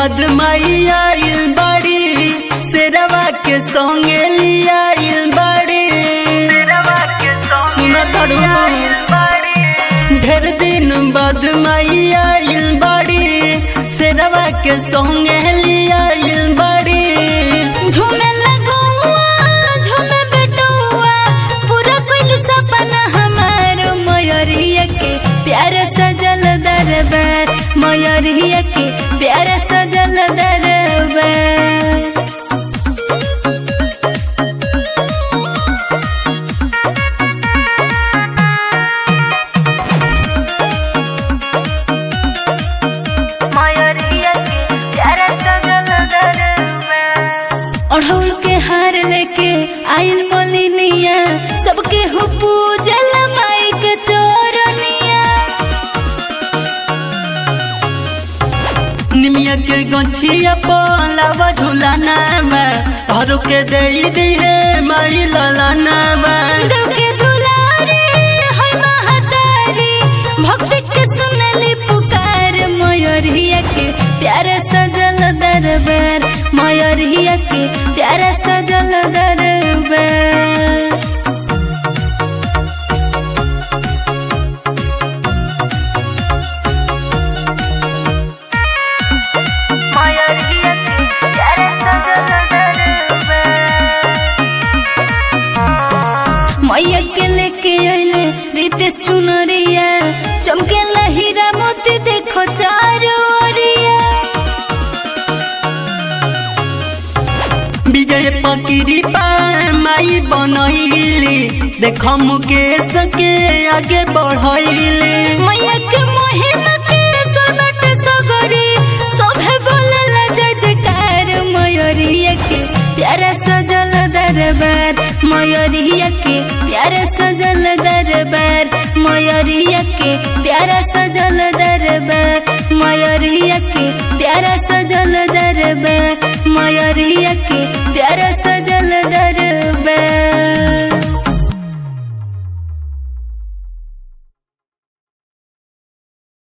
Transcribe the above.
बाद माई आइल बाड़ी शेरवा के संगे लिया आइल बाड़ी सुन तड़ुआ ढेर दिन बाद माई आइल बाड़ी शेरवा के संगे लिया आइल बाड़ी झूमे लगौआ झूमे बेटौआ पूरा कुल सपना हमार मयूरिया के प्यार सजल दरबार मयूरिया के प्यार सजल दरबार मयूरिया के प्यार सजल दरबार अढ़ौल के हार लेके आइल मोलिनिया सबके हो पूजल माई के चोरनिया निमिया के गछिया पलावा झुलाना में हर के दे दिए माई ललाना में देव के दुलारे है महतारी भक्त के सुनली पुकार मयूरिया के प्यार सजल दरबार मयूरिया के प्यार सजल दरबार मयूरिया के प्यार सजल दरबार मैया के लेके अइले रितेश चुनरिया चमके हीरा मोती देखो चारो ओरिया विजय पकिरी पाए माई बनैली देख मुकेश के आगे बढ़ैली मैया के महिमा के सरबट सगरी सभे बोलला जय जयकार मयूरिया के प्यारा सजल दरबार मयूरिया के प्यारा सजल दरबार मयूरिया के प्यारा सजल दरबार मयूरिया के प्यारा सजल दरबार मयूरिया के